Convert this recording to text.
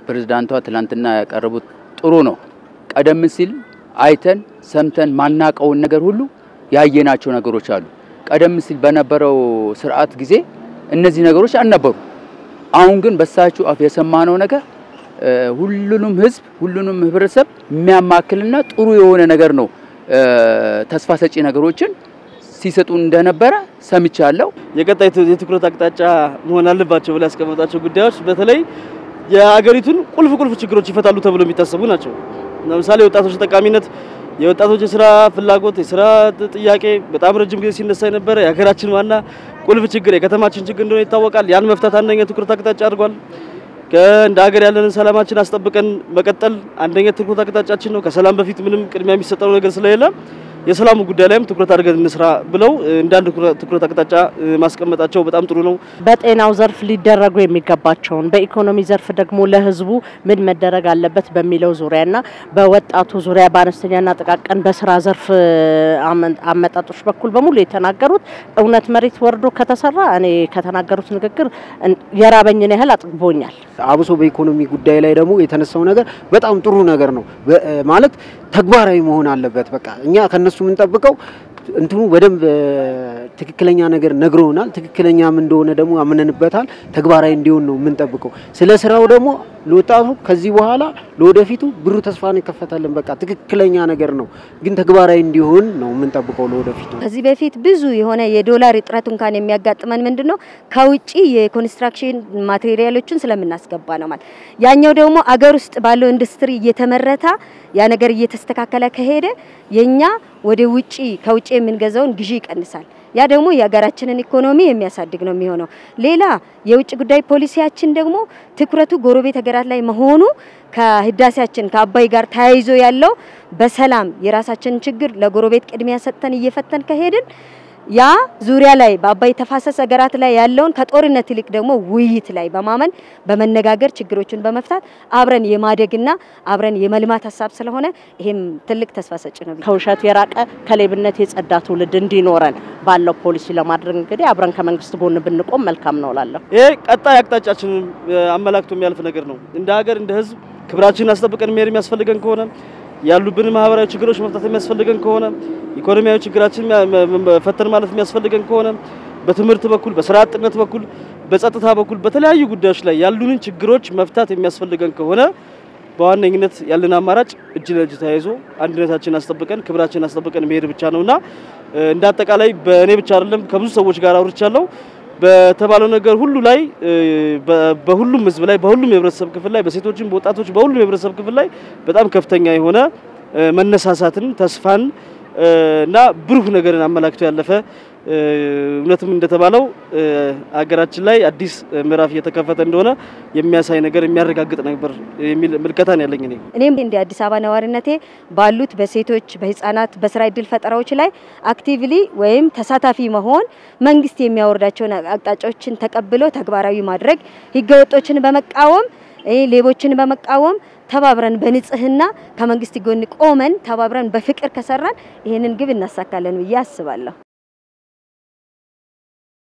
ፕሬዝዳንቷ ትላንትና ያቀረቡት ጥሩ ነው። ቀደም ሲል አይተን ሰምተን ማናቀውን ነገር ሁሉ ያየናቸው ነገሮች አሉ። ቀደም ሲል በነበረው ስርዓት ጊዜ እነዚህ ነገሮች አልነበሩ። አሁን ግን በሳችሁ አፍ የሰማነው ነገር ሁሉንም ህዝብ ሁሉንም ህብረተሰብ የሚያማክልና ጥሩ የሆነ ነገር ነው። ተስፋ ሰጪ ነገሮችን ሲሰጡ እንደነበረ ሰምቻለሁ። የቀጣይ የትኩረት አቅጣጫ መሆን አለባቸው ብለው ያስቀመጣቸው ጉዳዮች በተለይ የአገሪቱን ቁልፍ ቁልፍ ችግሮች ይፈታሉ ተብሎ የሚታሰቡ ናቸው። ለምሳሌ የወጣቶች ተጠቃሚነት፣ የወጣቶች የስራ ፍላጎት፣ የስራ ጥያቄ በጣም ረጅም ጊዜ ሲነሳ የነበረ የሀገራችን ዋና ቁልፍ ችግር የከተማችን ችግር እንደሆነ ይታወቃል። ያን መፍታት አንደኛ ትኩረት አቅጣጫ አድርጓል። እንደ ሀገር ያለንን ሰላማችን አስጠብቀን መቀጠል አንደኛ ትኩረት አቅጣጫችን ነው። ከሰላም በፊት ምንም ቅድሚያ የሚሰጠው ነገር ስለሌለ የሰላሙ ጉዳይ ላይም ትኩረት አድርገን እንስራ ብለው እንዳንድ ትኩረት አቅጣጫ ማስቀመጣቸው በጣም ጥሩ ነው። በጤናው ዘርፍ ሊደረጉ የሚገባቸውን በኢኮኖሚ ዘርፍ ደግሞ ለሕዝቡ ምን መደረግ አለበት በሚለው ዙሪያና በወጣቱ ዙሪያ በአነስተኛና ጥቃቅን በስራ ዘርፍ አመጣጦች በኩል በሙሉ የተናገሩት እውነት መሬት ወርዶ ከተሰራ እኔ ከተናገሩት ንግግር የራበኝን ያህል አጥግቦኛል። አብሶ በኢኮኖሚ ጉዳይ ላይ ደግሞ የተነሳው ነገር በጣም ጥሩ ነገር ነው ማለት ተግባራዊ መሆን አለበት። በቃ እኛ ከነሱ የምንጠብቀው እንትኑ በደንብ ትክክለኛ ነገር ነግረውናል። ትክክለኛም እንደሆነ ደግሞ አምነንበታል። ተግባራዊ እንዲሆን ነው የምንጠብቀው። ስለ ስራው ደግሞ ለወጣቱ ከዚህ በኋላ ለወደፊቱ ብሩህ ተስፋን ይከፈታልን። በቃ ትክክለኛ ነገር ነው፣ ግን ተግባራዊ እንዲሆን ነው የምንጠብቀው ለወደፊቱ። ከዚህ በፊት ብዙ የሆነ የዶላር እጥረት እንኳን የሚያጋጥመን ምንድን ነው ከውጭ የኮንስትራክሽን ማቴሪያሎችን ስለምናስገባ ነው ማለት። ያኛው ደግሞ አገር ውስጥ ባለው ኢንዱስትሪ እየተመረታ ያ ነገር እየተስተካከለ ከሄደ የኛ ወደ ውጪ ከውጪ የምንገዛውን ግዢ ይቀንሳል። ያ ደግሞ የሀገራችንን ኢኮኖሚ የሚያሳድግ ነው የሚሆነው። ሌላ የውጭ ጉዳይ ፖሊሲያችን ደግሞ ትኩረቱ ጎረቤት ሀገራት ላይ መሆኑ ከህዳሴያችን ከአባይ ጋር ተያይዞ ያለው በሰላም የራሳችንን ችግር ለጎረቤት ቅድሚያ ሰጥተን እየፈተን ከሄድን ያ ዙሪያ ላይ በአባይ ተፋሰስ ሀገራት ላይ ያለውን ከጦርነት ይልቅ ደግሞ ውይይት ላይ በማመን በመነጋገር ችግሮችን በመፍታት አብረን የማደግና አብረን የመልማት ሀሳብ ስለሆነ ይሄም ትልቅ ተስፋ ሰጪ ነው። ከውሸት የራቀ ከሌብነት የጸዳ ትውልድ እንዲኖረን ባለው ፖሊሲ ለማድረግ እንግዲህ አብረን ከመንግስት ጎን ብንቆም መልካም ነው እላለሁ። ይሄ ቀጣይ አቅጣጫችንን አመላክቶ የሚያልፍ ነገር ነው። እንደ ሀገር እንደ ህዝብ ክብራችንን አስጠብቀን መሄድ የሚያስፈልገን ከሆነ ያሉብን ማህበራዊ ችግሮች መፍታት የሚያስፈልገን ከሆነ ኢኮኖሚያዊ ችግራችን ፈተን ማለት የሚያስፈልገን ከሆነ በትምህርት በኩል በስራ አጥነት በኩል በጸጥታ በኩል በተለያዩ ጉዳዮች ላይ ያሉንን ችግሮች መፍታት የሚያስፈልገን ከሆነ በዋነኝነት ያለን አማራጭ እጅ ለእጅ ተያይዞ አንድነታችንን አስጠብቀን ክብራችንን አስጠብቀን መሄድ ብቻ ነውና እንደ አጠቃላይ በእኔ ብቻ አይደለም ከብዙ ሰዎች ጋር አውርቻለሁ። በተባለው ነገር ሁሉ ላይ በሁሉም ህዝብ ላይ በሁሉም የህብረተሰብ ክፍል ላይ በሴቶችም በወጣቶች በሁሉም የህብረተሰብ ክፍል ላይ በጣም ከፍተኛ የሆነ መነሳሳትን ተስፋን እና ብሩህ ነገርን አመላክቶ ያለፈ እውነትም እንደተባለው ሀገራችን ላይ አዲስ ምዕራፍ እየተከፈተ እንደሆነ የሚያሳይ ነገር የሚያረጋግጥ ነበር የሚል ምልከታን ያለኝ እኔ እኔም እንደ አዲስ አበባ ነዋሪነቴ ባሉት በሴቶች በህፃናት በስራ እድል ፈጠራዎች ላይ አክቲቭሊ ወይም ተሳታፊ መሆን መንግስት የሚያወርዳቸውን አቅጣጫዎችን ተቀብሎ ተግባራዊ ማድረግ ህገወጦችን በመቃወም ሌቦችን በመቃወም ተባብረን በንጽህና ከመንግስት ጎን ቆመን ተባብረን በፍቅር ከሰራን ይህንን ግብ እናሳካለን ብዬ አስባለሁ።